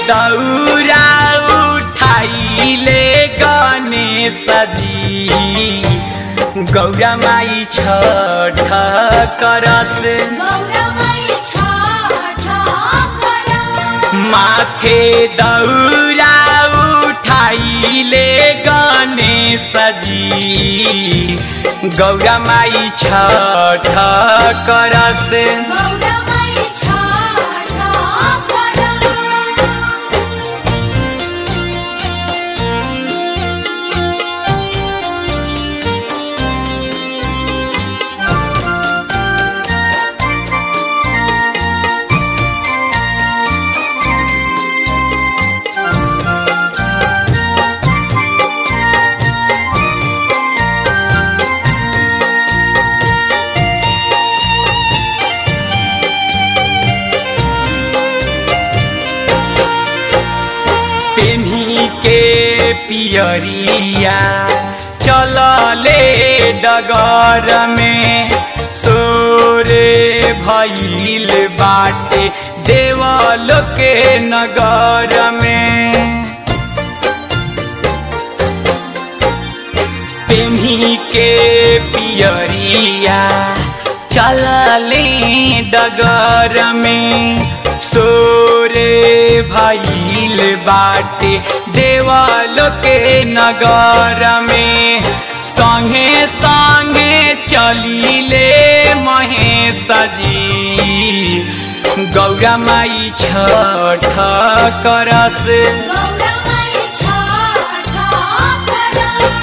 दौरा उठाइले गणेश जी गौरा माई छठ करस गौरवै छठ कर माथे दौरा उठाइले गणेश जी गौरा माई छठ करस गौरवै छठ कर पेन्ही के पियरिया चलले डगर में सोरे भइल बाटे देवलो के नगर में पेन्ही के पियरिया चलले डगर में सोरे भइल बाटे देवालो के नगर में संगे संगे चलिले महेश जी गौरा माई छठ करस गौरवै छठ कर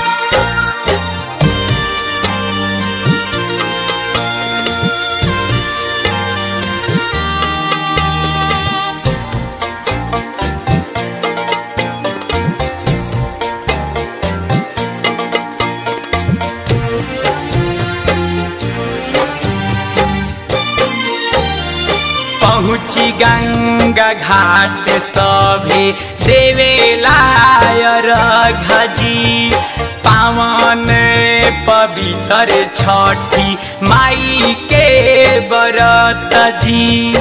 पहुँची गंगा घाट सभे देवेलाय रघजी पावन पवित्र छठी माई के बरत जी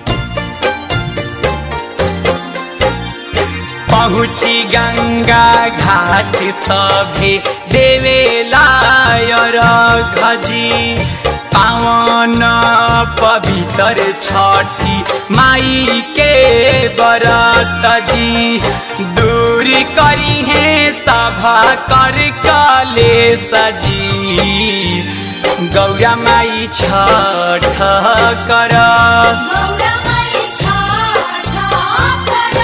पहुँची गंगा घाट सभे देवेलाय रघजी पावन पवित्र छठी माई के बरत जी दूर करी है सभा कर कले सजी गौरा माई छठ करस गौरवै छठ कर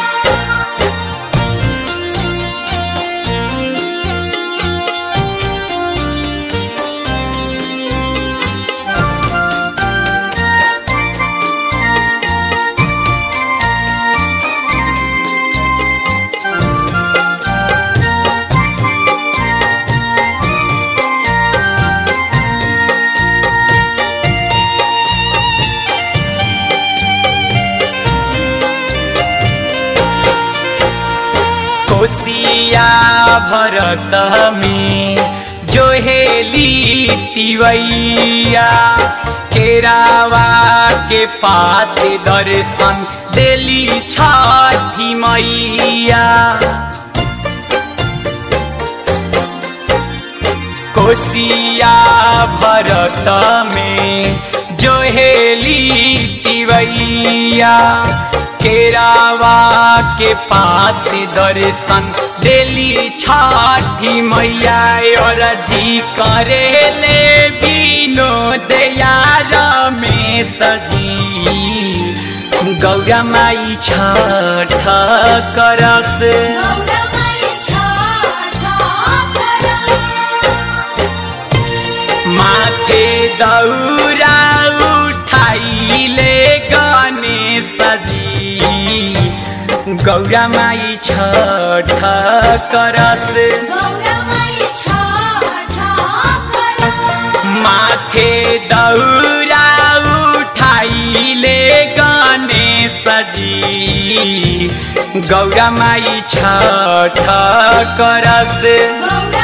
कोसिया भरत में जो हेली तिवैया केरावा के पात दर्शन देली छठी मैया कोसिया भरत में जो हेली तिवैया केरावा के पात दर्शन देली छठी मैया और जी करेले बिनो दयार में सजी गौरा माई छठ करस गौरवै छठ कर माथे दौरा उठाइले गणेश जी गौरा माई छठ करस गौरवै छठ कर माथे दौरा उठाइले गणेश जी गौरा माई छठ करस गौरवै